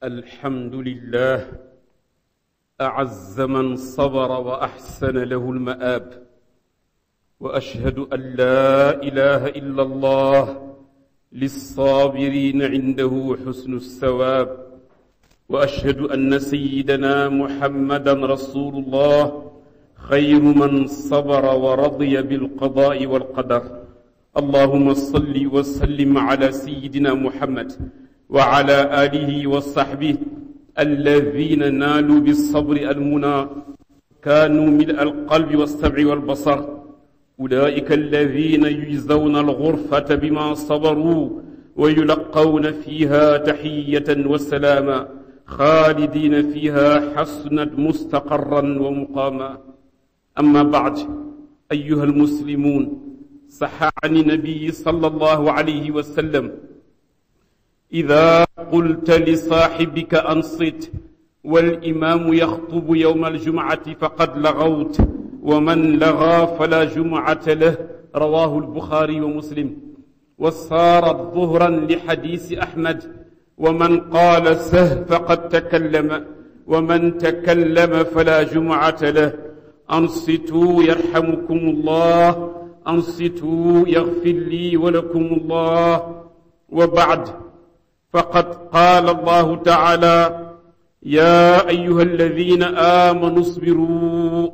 الحمد لله أعز من صبر وأحسن له المآب وأشهد أن لا إله إلا الله للصابرين عنده حسن الثواب وأشهد أن سيدنا محمدا رسول الله خير من صبر ورضي بالقضاء والقدر اللهم صل وسلم على سيدنا محمد وعلى آله وصحبه الذين نالوا بالصبر المنى كانوا ملء القلب والسمع والبصر أولئك الذين يجزون الغرفة بما صبروا ويلقون فيها تحية وسلاما خالدين فيها حسنت مستقرا ومقاما أما بعد أيها المسلمون صح عن النبي صلى الله عليه وسلم إذا قلت لصاحبك أنصت والإمام يخطب يوم الجمعة فقد لغوت ومن لغى فلا جمعة له رواه البخاري ومسلم وصارت ظهرا لحديث أحمد ومن قال سه فقد تكلم ومن تكلم فلا جمعة له أنصتوا يرحمكم الله أنصتوا يغفر لي ولكم الله وبعد فقد قال الله تعالى يا أيها الذين آمنوا اصبروا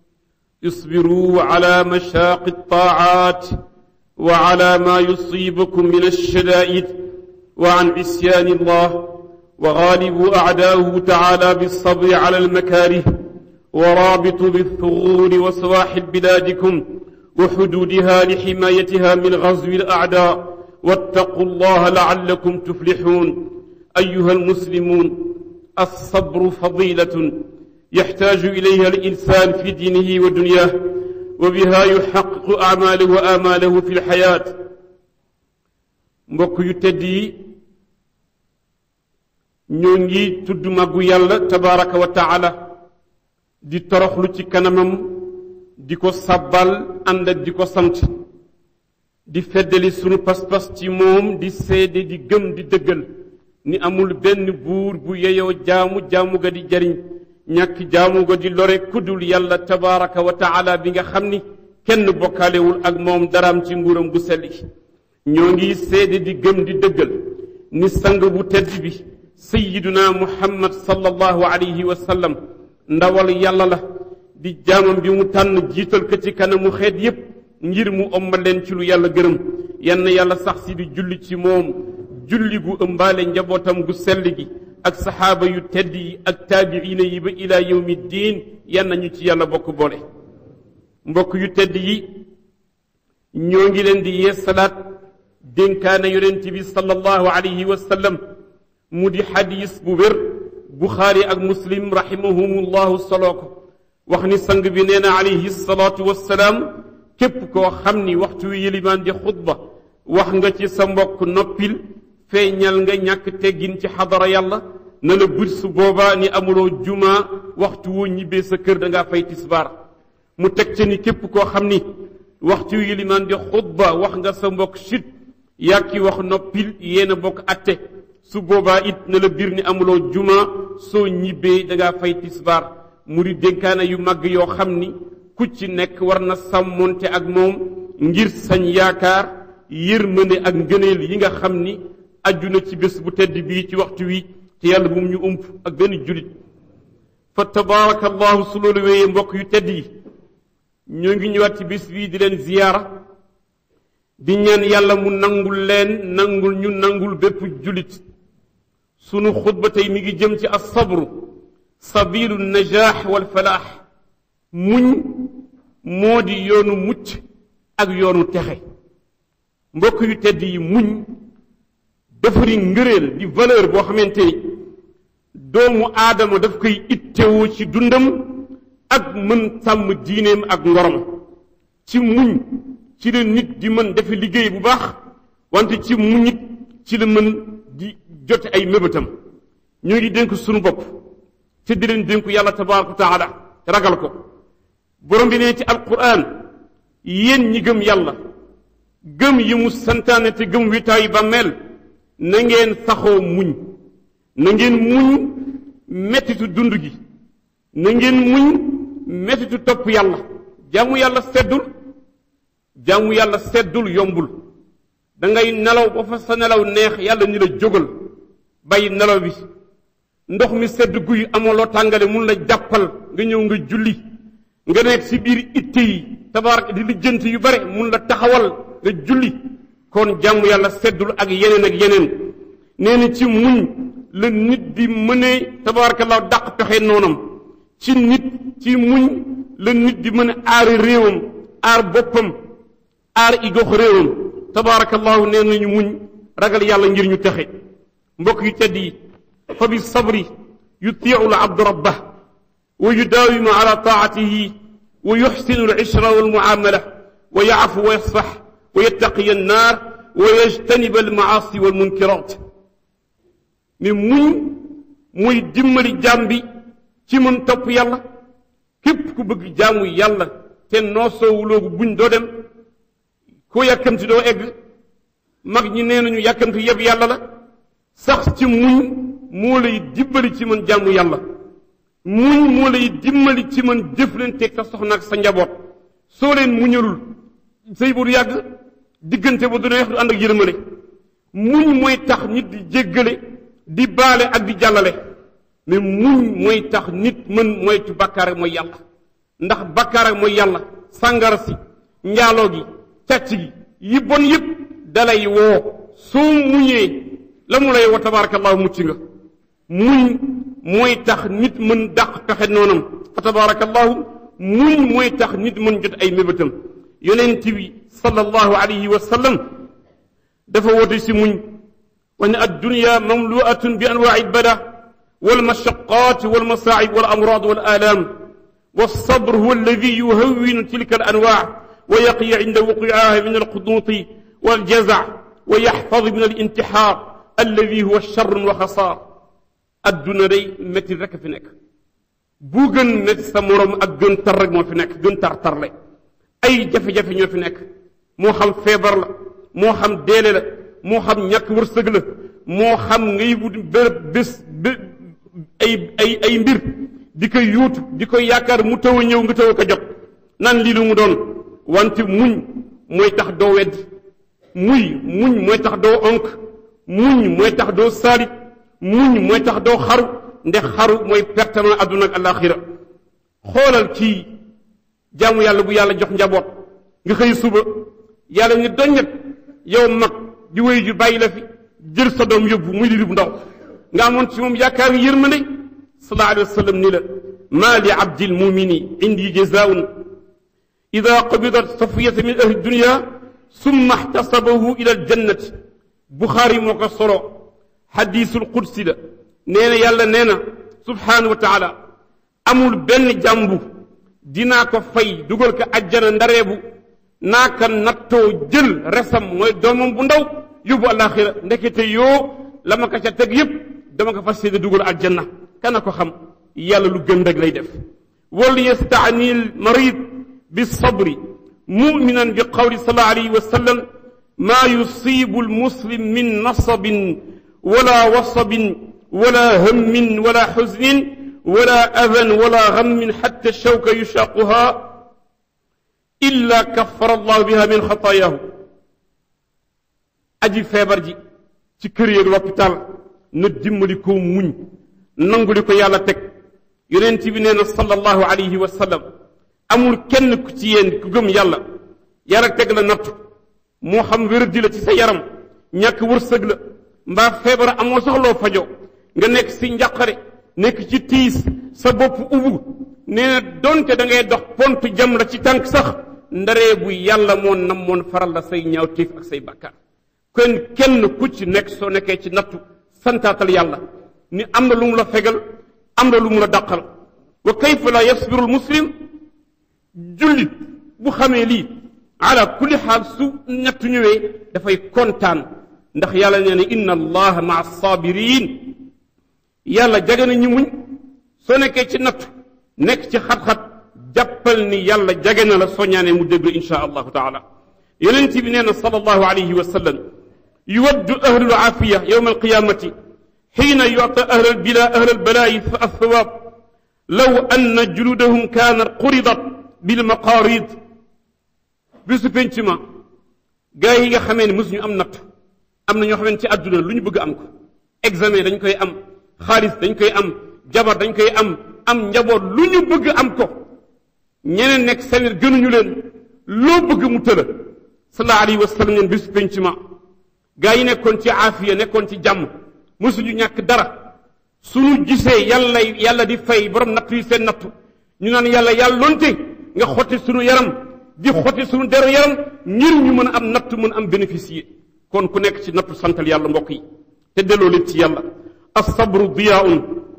اصبروا على مشاق الطاعات وعلى ما يصيبكم من الشدائد وعن عصيان الله وغالبوا أعداؤه تعالى بالصبر على المكاره ورابطوا بالثغور وسواحل بلادكم وحدودها لحمايتها من غزو الأعداء واتقوا الله لعلكم تفلحون أيها المسلمون الصبر فضيلة يحتاج إليها الإنسان في دينه ودنياه وبها يحقق أعماله وآماله في الحياة mbokk yu tedd yi ñoo ngi tudd màggu yàlla tabaraka wa taala di toroxlu ci kanamam di ko sabbal ànd ak di ko sant di feddali sunu pas-pas ci moom di seede di gëm di dëggal ni amul benn buur bu yeyoo jaamu jaamu ga di jariñ ñàkk jaamu ga di lore kuddul yàlla tabaraka wa taala bi nga xam ni kenn bokkaalewul ak moom daraam ci nguuram bu selli ñoo ngi seede di gëm di dëggal ni sang bu tedd bi sayiduna muhammad sallallahu alayhi wa sallam ndawal yàlla la di jaamam bi mu tànn jiital ko ci kanamu xeet yépp ngir mu omma leen ci lu yàlla gërëm yann yàlla sax si di julli ci moom julli gu ëmbaale njabootam gu sell gi ak saxaaba yu tedd yi ak taabiina yi ba ila yawmi diin yan ñu ci yàlla bokk boole mbokk yu tedd yi ñoo ngi leen di yeesalaat dénkaane yonent bi sallallahu alayhi wa sallam mu di xadis bu wér buxaari ak muslim rahimahumullahu soloo ko wax ni sang bi nee na alayhi salaatu wassalaam képp koo xam ni waxtu wi yëlimaan di xutba wax nga ci sa mbokk noppil feeñal nga ñàkk teggin ci xadara yàlla na la bët su boobaa ni amuloo juma waxtu woo ñibbee sa kër da ngaa fay tisbaar mu teg ca ni képp koo xam ni waxtu wi yëlimaan di xutba wax nga sa mbokk chut yàkki wax noppil yéen a bokk atte su boobaa it na la biir ni amuloo juma soo ñibbee da ngaa fay tisbaar mu di dénkaane yu màgg yoo xam ni ku ci nekk war na sàmmonte ak moom ngir sañ yaakaar yërmande ak ngëneel yi nga xam ni aju na ci bés bu tedd bii ci waxtu wi te yàlla bu mu ñu ump ak benn julit fa tabaraka allahu su loolu wéyee mbokk yu tedd yi ñoo ngi ñëwaat ci bés bii di leen ziyaara di ñaan yàlla mu nangul leen nangul ñu nangul bépp julit sunu xutba tey mi ngi jëm ci as-sabru sabilu najaax wal falaax muñ moo di yoonu mucc ak yoonu texe mbokk yu tedd yi muñ dafari ngëreel di valeur boo xamante ni doomu aadama daf koy ittewoo ci dundam ak mën sàmm diineem ak ngorom ci muñ ci la nit di mën dafa liggéey bu baax wante ci muñit ci la mën di jote ay mébétam ñoo ngi dénk sunu bopp te di leen dénku yàlla tabaraka wa taala ragal ko borom bi nee ci alquran yéen ñi gëm yàlla gëm yi mu santaane te gëm witaayu bàmmeel na ngeen saxoo muñ na ngeen muñ mettitu dund gi na ngeen muñ mettitu topp yàlla jaamu yàlla seddul jaamu yàlla seddul yombul da ngay nelaw ba fa sa nelaw neex yàlla ni la jógal bàyyi nelaw bi ndox mi sedd guy amoo loo tàngale mun la jàppal nga ñëw nga julli nga nekk si biir itte yi tabarak di lijjanti yu bare mun la taxawal nga julli kon jaamu yàlla seddul ak yeneen ak yeneen nee na ci muñ la nit di mënee tabarakallah dàq pexe noonam ci nit ci muñ la nit di mën a aari réewam aar boppam aar i gox réewam tabarakallahu nee nañu muñ ragal yàlla ngir ñu texe mbokk yu tedd yi fa bi sabri yutiu l abdu rabbah wa yudaawimu ala taatihi wa yuxsinu alishra walmuamala wa yaafu wa yasfax wa yattaqiya annaar wa yajtaniba almaasi walmunkirat mi muñ muy dimbali jaam bi ci mën topp yàlla képp ku bëgg jaamu yàlla te noosoowuloogu buñ doo dem koo yàkkamti doo egg mag ñi nee nañu yàkkamti yëpp yàlla la sax ci muñ moo lay dimbali ci mën jaamu yàlla muñ moo lay dimbali ci mën jëflanteeg sa soxna ak sa njaboot soo leen muñalul sëy bu du yàgg diggante ba du neex du ànd ak yërmale muñ mooy tax nit di jéggale di baale ak di jàllale mais muñ mooy tax nit mën moytu bàkkaar ak mooy yàlla ndax bàkkaar ak mooy yàlla sàngara si njaaloo gi càcc gi yi bon yépp dalay woo soo muñee la mu lay woo tabarakallahu mucc nga muñ mooy tax nit mën dàq pexe noonam fa tabarakallahu muñ mooy tax nit mën jot ay mébétam yonent bi sallallahu alayhi wa sallam dafa woote si muñ wax ne addunya mamluatun bi anwaai albada والمشقات والمصاعب والأمراض والآلام والصبر هو الذي يهون تلك الأنواع ويقي عند وقوعها من القنوط والجزع ويحفظ من الانتحار الذي هو الشر وخسار الدنيا دي متي رك في نك بوغن متي سمورم اك گن تر رك مو في نك گن تر تر لay ay jafe jafe ñoo fi nekk moo xam feebar la moo xam deele la moo xam ñàkk wërsëg la moo xam ngay wut bërëb bés ay ay ay mbir di koy yuutu di koy yaakaar mu taw a ñëw nga taw a ko jot nan lii lu mu doon wante muñ mooy tax doo wedd muy muñ mooy tax doo onk muñ mooy tax doo saalit muñ mooy tax doo xaru ndax xaru mooy pertement adduna ak alaxira xoolal kii jaamu yàlla bu yàlla jox njaboot nga xëy suba yàlla ni doññet yow mag di wéy ju bàyyi la fi jël sa doom yóbbu muy di bu ndaw nga amoon ci moom yaakaar yërmande sallallahu alayhi wa sallam ni la maa li abdi lmumini indi jazaun ida qabidat safiyata min ahli dunia summa ihtasabahu ila aljannati buxaari moo ko solo xadisul qudsi la nee na yàlla nee na subhanahu wa taala amul benn jàmbu dinaa ko fay dugal ko ajjana ndareebu naa ko nattoo jël resam mooy doomam bu ndaw yóbbu alaxira ndekete yoo la ma ko ca teg yépp dama ko fas yéene dugal aljanna kana ko xam yàlla lu gën rek lay def wal yastaani al marid bi sabri muminan bi qawli sallallahu alayhi wa sallam ma yusibu al muslim min nasabin wala wasabin wala hammin wala xuznin wala adan wala gammin xatta shawka yushaquha illa kaffara allahu biha min xataayahu aji feebar ji ci kër yeeg l'hôpital na dimbali ko muñ nangu li ko yàlla teg yonent bi nee na sallallahu alayhi wa sallam amul kenn ku ci yéen ku gëm yàlla yàlla teg la nattu moo xam wéradi la ci sa yaram ñàkk wërsëg la mbaa feebar amoo soxloo fajo nga nekk si njàqare nekk ci tiis sa bopp ubu nee na donte da ngay dox pont jam la ci tànk sax ndaree bu yàlla moo namoon faral la say ñaaw tiif ak say bàkkaar kon kenn ku ci nekk soo nekkee ci nattu santaatal yàlla ni am na lu mu la fegal am na lu mu la dàqal wa kayfa la yasbiru almuslim jullit bu xamee lii ala kulli xaal su nattu ñëwee dafay kontaan ndax yàlla nee na inna allaha maa sabirin yàlla jage na ñi muñ soo nekkee ci nattu nekk ci xat-xat jàppal ni yàlla jage na la soo ñaanee mu déglu insha allahu taala yonent bi nee na sallallahu alayhi wa sallam يود أهل العافية يوم القيامة xiina yuta ahla albila ahla albalaayi fa althawaab law anna juludahum kaanat quridat bilmaqaarid bisu penc ma gaa yi nga xamee ne mosuñu am natt am na ñoo xamee ne ci àdduna lu ñu bëgg am ko examen dañ koy am xaalis dañ koy am jabar dañ koy am am njaboot lu ñu bëgg am ko ñeneen nekk sawir gënuñu leen loo bëgg mu tëla sallallahu alayhi wa sallam neen bisu penc ma gaa yi nekkoon ci aafiya nekkoon ci jàmm mosuñu ñàkk dara suñu gisee yàlla yàlla di fay borom natt yi seen nattu ñu naan yàlla yàlla lonte nga xotti suñu yaram di xotti suñu deru yaram ngir ñu mën a am nattu mën a am bénéficier kon ku nekk ci nattu santal yàlla mbokk yi te delloo leen ci yàlla as-sabru diyaa'un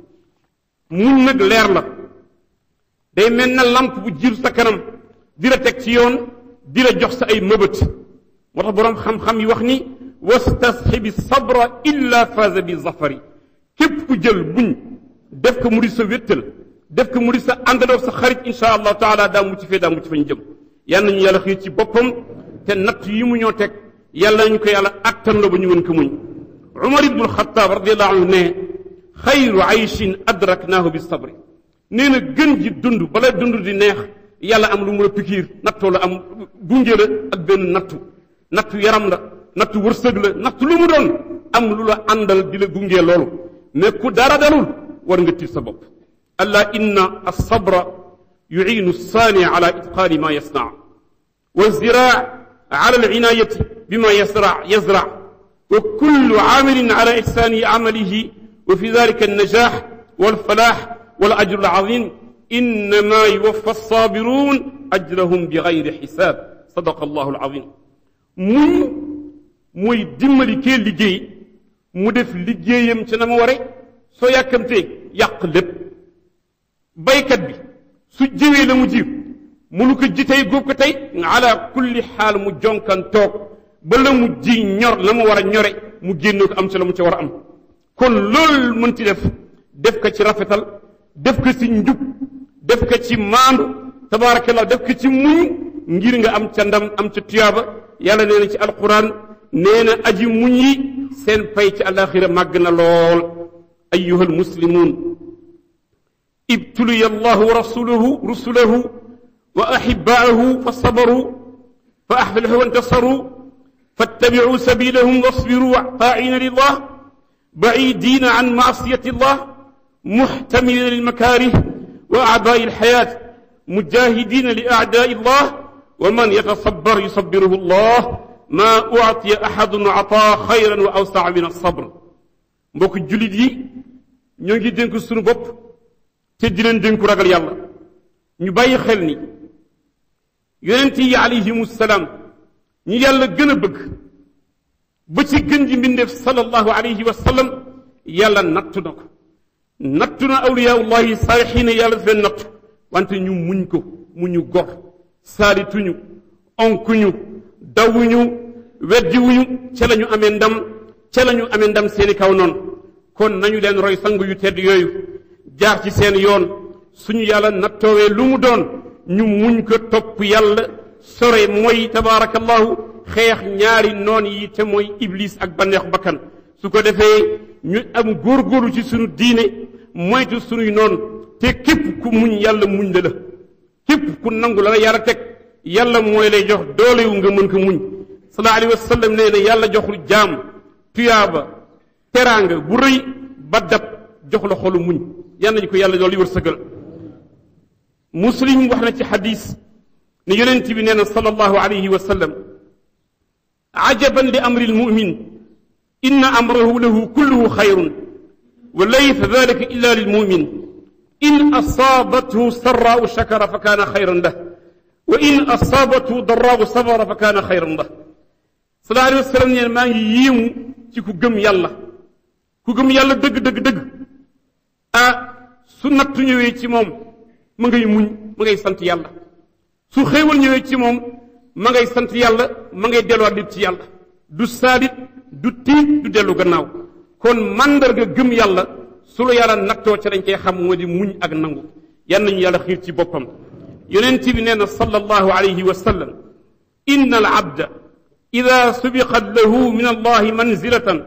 muñ nag leer la day mel na lamp bu jiir sa kanam di la teg ci yoon di la jox sa ay mëbët moo tax boroom xam-xam yi wax ni wastasxibi sabra illa faaza bi zafari képp ku jël buñ def ko mu di sa wéttal def ko mu di sa àndandoo sa xarit insha allahu taala daa mucc fee daa mucc fa ñu jëm yal nañu yàlla xiir ci boppam te natt yi mu ñoo teg yàlla nañu ko yàlla attan la ba ñu mën ko muñ umar ibnu alxataab radiallahu anhu ne xayru ayshin adraknaahu bi sabri nee na gën ji dund bala dund di neex yàlla am lu mu la pikiir nattoo la am gunge la ak benn nattu nattu yaram la nattu wërsëg la nattu lu mu doon am lu la àndal di la gunge loolu mais ku dara dalul war nga tiit sa bopp allah inna alsabra yuciinu alsaani ala itqaani ma yasnaa wa ziraa ala alcinayati bima yasra yazra wa kullu caamilin ala ixsaani camalihi wa fi dalika alnajax walfalax والأجر العظيم إنما يوفى الصابرون أجرهم بغير حساب صدق الله العظيم muñ mooy dimbali kee liggéey mu def liggéeyam ci na ma ware soo yàkkamtee yàq lépp baykat bi su jiwee la mu jiw munu ko ji tey góob ko tey ala kulli xaal mu jonkan toog ba la mu ji ñor la mu war a ñore mu génne ko am ci la mu ci war a am kon loolu mën ci def def ko ci rafetal def ko ci njub def ko ci maandu tabaarakallah def ko ci muñ ngir nga am ca ndam am ca tuyaaba yàlla nee na ci alquran nee na aji muñ yi seen pay ci alaxira màgg na lool ayuha almuslimun ibtuliya allahu wa rasuluhu rusulahu wa ahibaahu fa sabaru fa ahfalahu wantasaru فاتبعوا سبيلهم واصبروا طاعين لله بعيدين عن معصية الله محتملين للمكاره وأعباء الحياة مجاهدين لأعداء الله ومن يتصبر يصبره الله ما أعطي أحد عطاء خيرا وأوسع من الصبر mbokk jullit yi ñoo ngi dénk suñu bopp te di leen dénku ragal yàlla ñu bàyyi xel ni yonent yi alayhimu salaam ñi yàlla gën a bëgg ba ci gën ji mbindeef sallallahu alayhi wa sallam yàlla nattu na ko nattu na awliyaullahi saalixiina yàlla daf leen nattu wante ñu muñ ko muñu gor saalituñu onkuñu dawuñu weddiwuñu ca la ñu amee ndam ca la ñu amee ndam seeni kaw noonu kon nañu leen roy sang yu tedd yooyu jaar ci seen yoon suñu yàlla nattoowee lu mu doon ñu muñ ko topp yàlla sore mooy tabaarakallahu xeex ñaari noon yi te mooy iblis ak banneexu bakkan su ko defee ñu am góorgóorlu ci suñu diine moytu suñuy noon te képp ku muñ yàlla muñ la la képp ku nangu la la yàlla teg yàlla mooy lay jox doole wu nga mën ko muñ sallallahu alayhi wa sallam nee na yàlla joxul jaam tuyaaba teraanga bu rëy ba dab jox la xolu muñ yal nañu ko yàlla dool yi wërsëgal muslim wax na ci xadis ne yonent bi nee na sallallahu alayhi wa sallam ajaban li amri lmumin inna amrahu lahu kulluhu xayrun wa laysa dalika illa lilmumin in asaabathu sarraau shakara fa kaana xayran lah wa in asaabathu daraau sabara fa kaana xayran lah sallallahu alayhi wa sallam neen maa ngi yéemu ci ku gëm yàlla ku gëm yàlla dëgg dëgg dëgg ah su nattu ñëwee ci moom ma ngay muñ ma ngay sant yàlla su xéewal ñëwee ci moom ma ngay sant yàlla ma ngay delluwaat lépp ci yàlla du saalit du tiit du dellu gannaaw kon mandarga gëm yàlla su la yàlla nattoo ca dañ koy xam moo di muñ ak nangu yan nañu yàlla xiir ci boppam yonent bi nee na sallallahu alayhi wa sallam inna al abda ida subiqat lahu min allahi manzilatan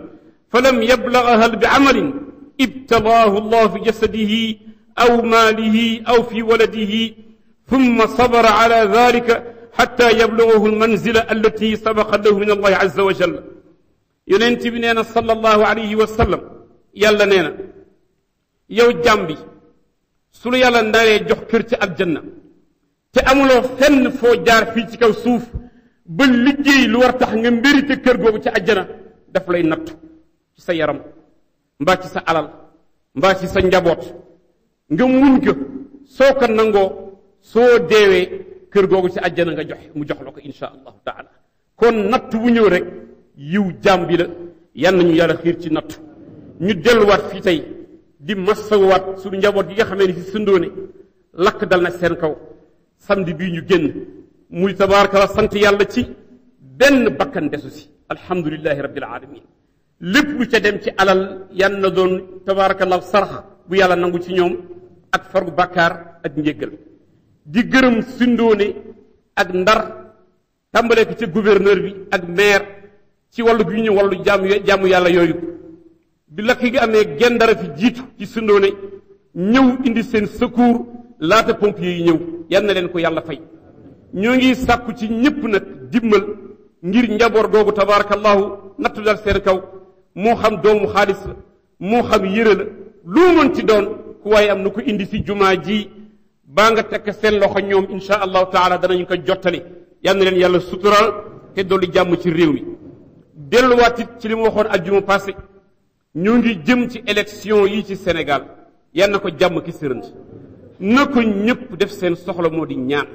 فلم يبلغها بعمل ابتلاه الله في جسده أو ماله أو في ولده ثم صبر على ذلك حتى يبلغه المنزلة التي سبق له من الله عز وجل يننتي بنينا صلى الله عليه وسلم يلا نينا يو جامبي سلو يلا نداري جوخ كرتي الجنة te amuloo fenn foo jaar fii ci kaw suuf ba liggéey lu war tax nga mbérite kër googu ci àjjana daf lay nattu ci sa yaram mbaa ci sa alal mbaa ci sa njaboot nga muñ ko soo ko nangoo soo deewee kër googu ci àjjana nga joxe mu jox la ko insha allahu taala kon natt bu ñëw rek yiw jaam bi la yan nañu yàlla xiir ci natt ñu delluwaat fii tey di massawaat suñu njaboot gi nga xamee ni si sundoone lakk dal na seen kaw samedi bii ñu génn muy tabaraka la sant yàlla ci benn bakkan desu si alhamdulilahi rabbil alamin lépp lu ca dem ci alal yan na doon tabarakallah sarax bu yàlla nangu ci ñoom ak fargu bàkkaar ak njéggal di gërëm sindoone ak ndar tàmbalee ko ca gouverneur bi ak maire ci wàllu gi ñu wàllu jàmm jàmm yàlla yooyu bi lakk gi amee gendara fi jiitu ci sindoone ñëw indi seen secours laata pompiers yi ñëw yal na leen ko yàlla fay ñoo ngi sàkku ci ñëpp nag dimmal ngir njaboot googu tabarakallahu nattu dal seen kaw moo xam doomu xaalis la moo xam yëre la lu mën ci doon ku waaye am na ko indi si jumaa ji baa nga tekk seen loxo ñoom insha allahu taala danañu ko jottali yal na leen yàlla sutural te dolli jàmm ci réew mi delluwaat it ci li mu waxoon aljuma passé ñoo ngi jëm ci élection yi ci Sénégal yal na ko jàmm ki sërënt na ko ñëpp def seen soxla moo di ñaan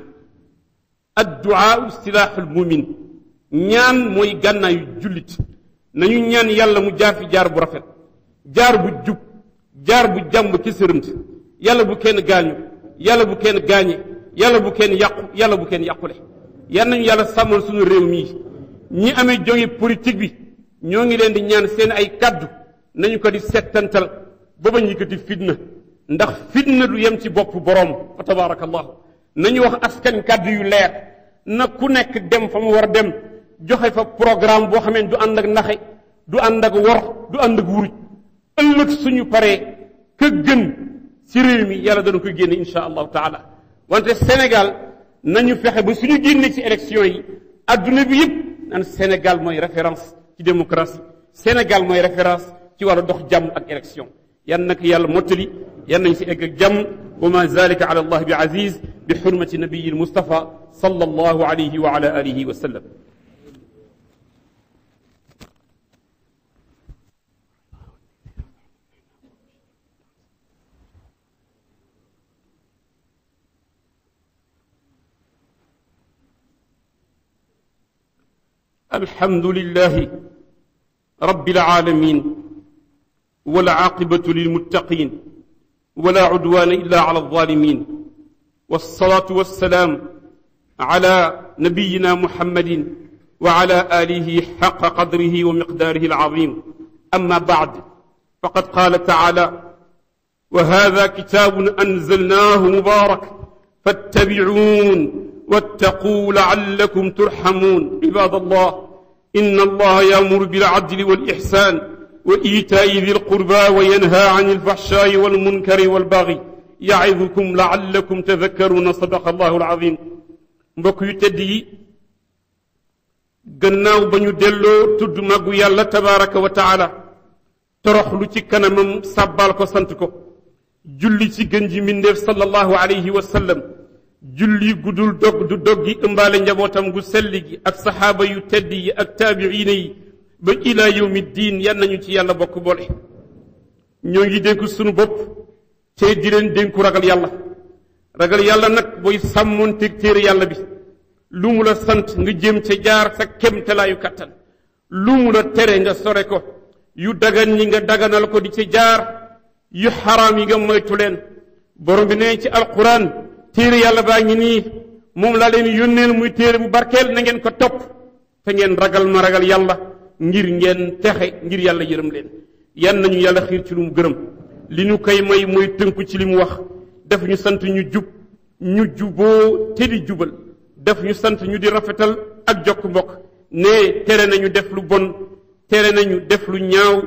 adduaa silaaxul mumin ñaan mooy gànnaayu jullit nañu ñaan yàlla mu jaar fi jaar bu rafet jaar bu jub jaar bu jàmb ki sërëmt yàlla bu kenn gaañu yàlla bu kenn gaañe yàlla bu kenn yàqu yàlla bu kenn yàqule yal nañu yàlla sàmmal suñu réew mii ñi amee jóge politique bi ñoo ngi leen di ñaan seen ay kaddu nañu ko di settantal ba bañ yëkkati fitna ndax fitna du yem ci bopp boroom fa tabaarakallahu nañu wax askan kàddu yu leer na ku nekk dem fa mu war a dem joxe fa programme boo xamee du ànd ak naxe du ànd ak wor du ànd ak wuruj ëllëg suñu paree ka gën ci réew mi yàlla dana koy génne insha allahu taala wante Sénégal nañu fexe ba suñu génne ci élection yi adduna bi yëpp naan Sénégal mooy référence ci démocratie Sénégal mooy référence ci wàllu dox jàmm ak élection yan nag yàlla mottali yan nañ si egg ak jàmm wa ma zalika ala allah bi aziz bi xurmati nabiyi almustafa sallallahu alayhi wa ala alihi wa sallam الحمد لله رب العالمين والعاقبة للمتقين ولا عدوان إلا على الظالمين والصلاة والسلام على نبينا محمد وعلى آله حق قدره ومقداره العظيم أما بعد فقد قال تعالى وهذا كتاب أنزلناه مبارك فاتبعون واتقوا لعلكم ترحمون عباد الله إن الله يأمر بالعدل والإحسان وإيتاء ذي القربى وينهى عن الفحشاء والمنكر والبغي يعظكم لعلكم تذكرون صدق الله العظيم mbokk yu tedd yi gannaaw ba ñu delloo tudd màggu yàlla tabaraka wa taala toroxlu ci kanamam sàbbaal ko sant ko julli ci gën ji mbindeef sallallahu alayhi wa sallam julli gudul dog du dog gi ëmbaale njabootam gu selli gi ak saxaaba yu tedd yi ak taabiina yi ba ila yawmi diin yan nañu ci yàlla bokk boole ñoo ngi dénku sunu bopp te di leen dénku ragal yàlla ragal yàlla nag booy sàmmoon teg téere yàlla bi lu mu la sant nga jëm ca jaar sa kemtalaayu kattan lu mu la tere nga sore ko yu dagan ñi nga daganal ko di ca jaar yu xaraam yi nga moytu leen borom bi nee ci alquran téere yàlla baa ngi nii moom laa leen yónneel muy téere bu barkeel na ngeen ko topp te ngeen ragal ma ragal yàlla ngir ngeen texe ngir yàlla yërëm leen yan nañu yàlla xiir ci lu mu gërëm li ñu koy may mooy tënku ci li mu wax def ñu sant ñu jub ñu juboo te di jubal def ñu sant ñu di rafetal ak jokk mbokk ne tere nañu def lu bon tere nañu def lu ñaaw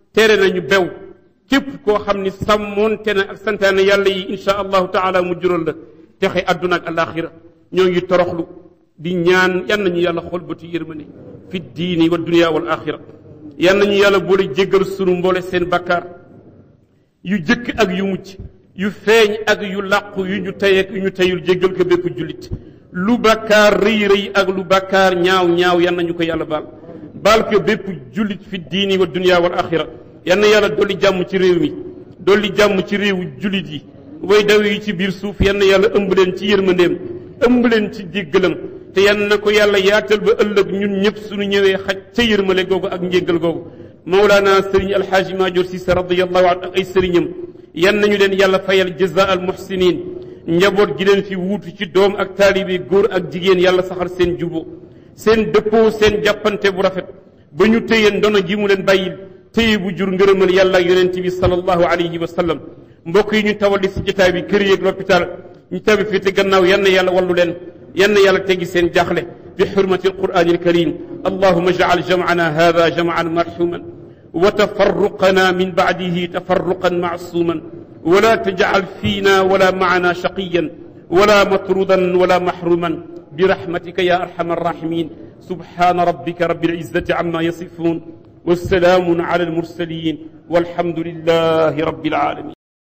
tere nañu bew képp koo xam ni sàmmoonte na ak santaane yàlla yi insha allahu taala mu jural la texe àdduna ak alaxira ñoo ngi toroxlu di ñaan yan nañu yàlla xool bëti yërmande fi diini wa dunia wal axira yan nañu yàlla boole jéggal sunu mboole seen bakkaar yu jëkk ak yu mucc yu feeñ ak yu làqu yu ñu tey ak yu ñu teyul jéggal ko bépp jullit lu bakkaar rëy rëy ak lu bakkaar ñaaw ñaaw yan nañu ko yàlla baal baal ko bépp jullit fi diini wa dunia wal axira yan na yàlla dolli jàmm ci réew mi dolli jàmm ci réewu jullit yi way daw yi ci biir suuf yan na yàlla ëmb leen ci yërmandeem ëmb leen ci jéggalam te yan na ko yàlla yaatal ba ëllëg ñun ñëpp suñu ñëwee xaj ca yërmale googu ak njéggal googu mawlaana sëriñ alxaaji maajoor Cissé radiyallahu anhu ak ay sëriñam yan nañu leen yàlla fayal jaza al muhsinin njaboot gi leen fi wuutu ci doom ak taalibe góor ak jigéen yàlla saxal seen jubo seen dëppoo seen jàppante bu rafet ba ñu téye ndono gi mu leen bàyyil téye bu jur ngërëmal yàlla ak yonent bi sallallahu alayhi wa sallam mbokk yi ñu tawali si jotaay bi kër yeeg l'hôpital ñu tabi fii te gannaaw yan na yàlla wallu leen yan na yàlla teggi seen jaaxle bi xurmati alqur'ani alkarim allahuma jacal jamcana hada jamcan marxuman wa tafarruqana min bacdihi tafarruqan macsuman ولا تجعل فينا ولا معنا شقيا ولا مطرودا ولا محروما برحمتك يا ارحم الراحمين سبحان ربك رب العزه عما يصفون والسلام على المرسلين والحمد لله رب العالمين